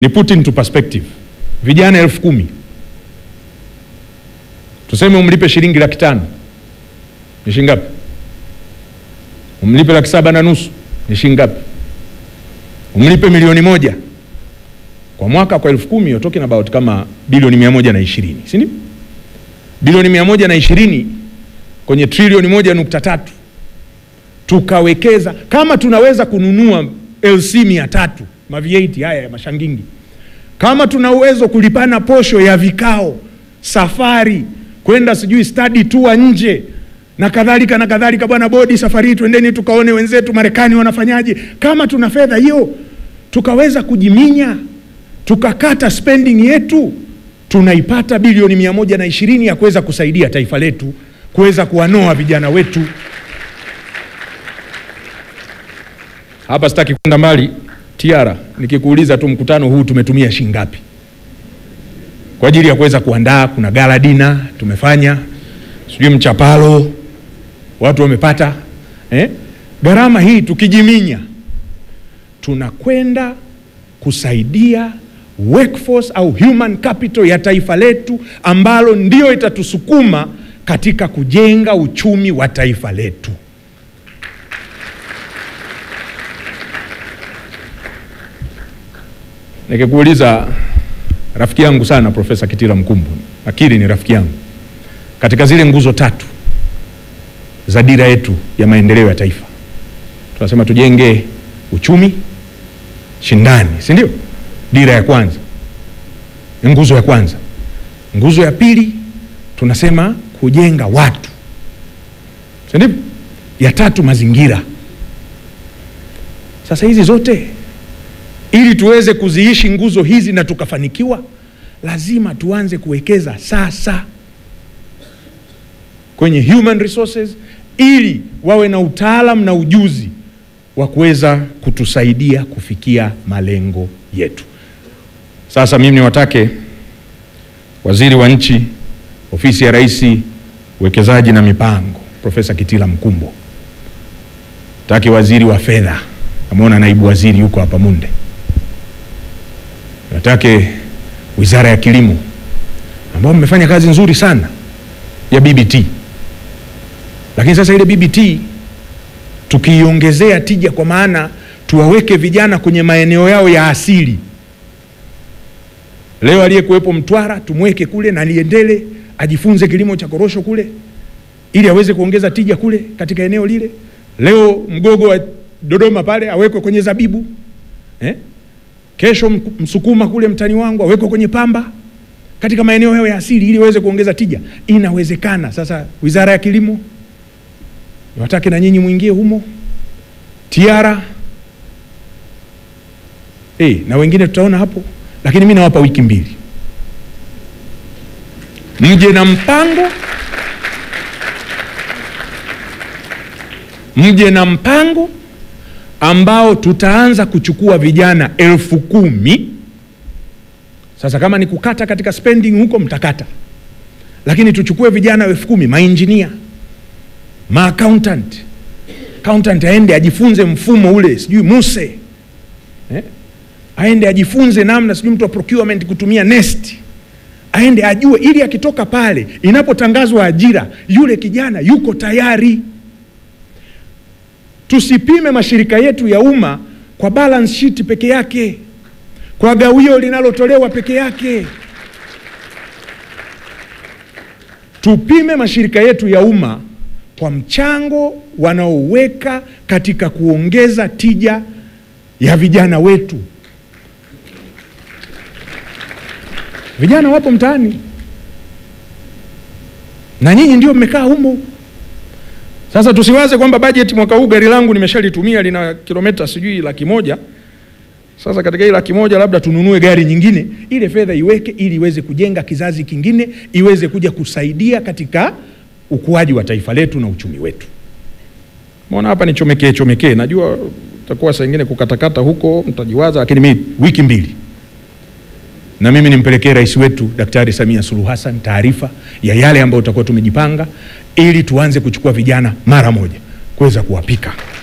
ni put into perspective, vijana elfu kumi tuseme umlipe shilingi laki tano ni shilingi ngapi? Umlipe laki saba na nusu ni shilingi ngapi? Umlipe milioni moja kwa mwaka kwa elfu kumi you're talking about kama bilioni mia moja na ishirini si ndio? Bilioni mia moja na ishirini kwenye trilioni moja nukta tatu tukawekeza, kama tunaweza kununua LC mia tatu ma V8 haya ya mashangingi, kama tuna uwezo kulipana posho ya vikao, safari kwenda sijui study tour nje na kadhalika na kadhalika. Bwana bodi, safari hii twendeni tukaone wenzetu Marekani wanafanyaje. Kama tuna fedha hiyo tukaweza kujiminya tukakata spending yetu, tunaipata bilioni mia moja na ishirini ya kuweza kusaidia taifa letu kuweza kuwanoa vijana wetu. Hapa sitaki kwenda mbali Tiara, nikikuuliza tu mkutano huu tumetumia shilingi ngapi kwa ajili ya kuweza kuandaa? Kuna gala dina tumefanya, sijui mchapalo watu wamepata eh? Gharama hii tukijiminya, tunakwenda kusaidia workforce au human capital ya taifa letu ambalo ndio itatusukuma katika kujenga uchumi wa taifa letu. Nikikuuliza rafiki yangu sana Profesa Kitila Mkumbo, akili ni rafiki yangu, katika zile nguzo tatu za dira yetu ya maendeleo ya taifa tunasema tujenge uchumi shindani, si ndio? Dira ya kwanza, nguzo ya kwanza. Nguzo ya pili tunasema kujenga watu, si ndio? Ya tatu mazingira. Sasa hizi zote ili tuweze kuziishi nguzo hizi na tukafanikiwa, lazima tuanze kuwekeza sasa kwenye human resources, ili wawe na utaalamu na ujuzi wa kuweza kutusaidia kufikia malengo yetu. Sasa mimi niwatake waziri wa nchi, ofisi ya Rais, uwekezaji na mipango, Profesa Kitila Mkumbo, take waziri wa fedha, ameona naibu waziri yuko hapa Munde, natake wizara ya kilimo ambao mmefanya kazi nzuri sana ya BBT, lakini sasa ile BBT tukiiongezea tija, kwa maana tuwaweke vijana kwenye maeneo yao ya asili. Leo aliyekuwepo Mtwara tumweke kule na niendele ajifunze kilimo cha korosho kule, ili aweze kuongeza tija kule katika eneo lile. Leo Mgogo wa Dodoma pale awekwe kwenye zabibu eh? Kesho Msukuma kule mtani wangu awekwe kwenye pamba katika maeneo yao ya asili ili waweze kuongeza tija. Inawezekana. Sasa wizara ya kilimo niwatake na nyinyi mwingie humo, Tiara eh, na wengine tutaona hapo, lakini mi nawapa wiki mbili, mje na mpango, mje na mpango ambao tutaanza kuchukua vijana elfu kumi. Sasa kama ni kukata katika spending huko mtakata, lakini tuchukue vijana elfu kumi mainjinia ma accountant accountant aende ajifunze mfumo ule sijui muse eh? aende ajifunze namna sijui mtu wa procurement kutumia nest aende ajue, ili akitoka pale inapotangazwa ajira yule kijana yuko tayari. Tusipime mashirika yetu ya umma kwa balance sheet peke yake, kwa gawio linalotolewa peke yake. Tupime mashirika yetu ya umma kwa mchango wanaoweka katika kuongeza tija ya vijana wetu. Vijana wapo mtaani na nyinyi ndio mmekaa humo. Sasa tusiwaze kwamba bajeti mwaka huu gari langu nimeshalitumia lina kilomita sijui laki moja. Sasa katika hii laki moja labda tununue gari nyingine, ile fedha iweke ili iweze kujenga kizazi kingine, iweze kuja kusaidia katika ukuaji wa taifa letu na uchumi wetu. Mbona hapa ni chomekee chomekee, najua utakuwa saa ingine kukatakata huko mtajiwaza, lakini mimi wiki mbili na mimi nimpelekee rais wetu Daktari Samia Suluhu Hassan taarifa ya yale ambayo tutakuwa tumejipanga ili tuanze kuchukua vijana mara moja kuweza kuwapika